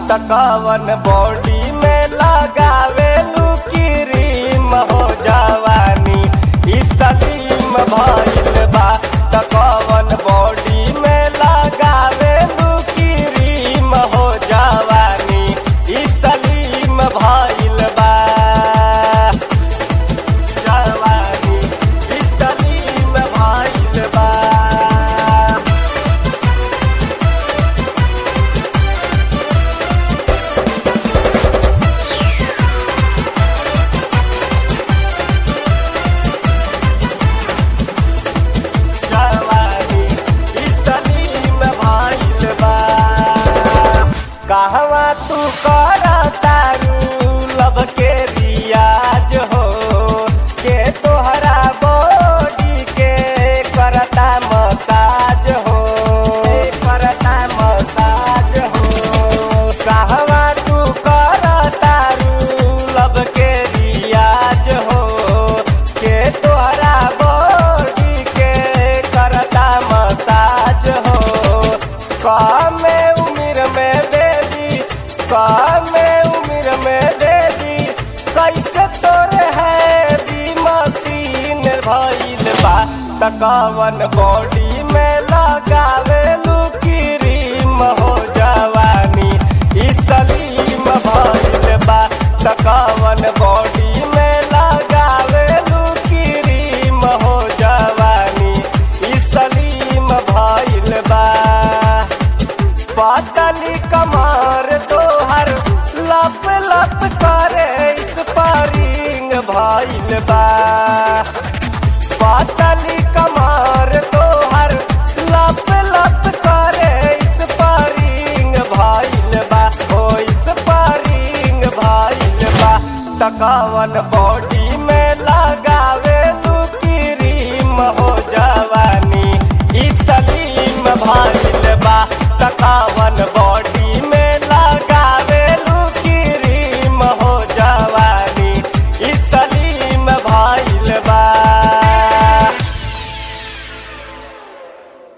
तकवन body में लगावे cream हो जवानी ई सलीम भइल बा तकवन बॉडी में लगावे क्रीम हो जवानी ई सलीम भइल बा जवानी ई सलीम भइल बा जवानी ई सलीम भइल बा कहवा तू कर तारू लब के रियाज हो के तोहरा बॉडी के करता मसाज हो करता मसाज हो कहवा तू कर तारू लब के रियाज हो के तोहरा बॉडी के करता मसाज हो कमे उम्र में बेबी कमे उम्र में बेबी कैसे तोरे है बी मशीन भइल बा तकवन बॉडी में लगावे क्रीम हो जवानी ई सलीम भइल बा तकवन बॉडी में लगावे क्रीम हो जवानी ई सलीम भइल बा पातली कमर तोहर लप लप करे इस पारिंग भइल बा पातली कमर तोहर लप लप करे इस पारिंग भइल बा ओ इस पारिंग भइल बा तकावन बॉडी में लगा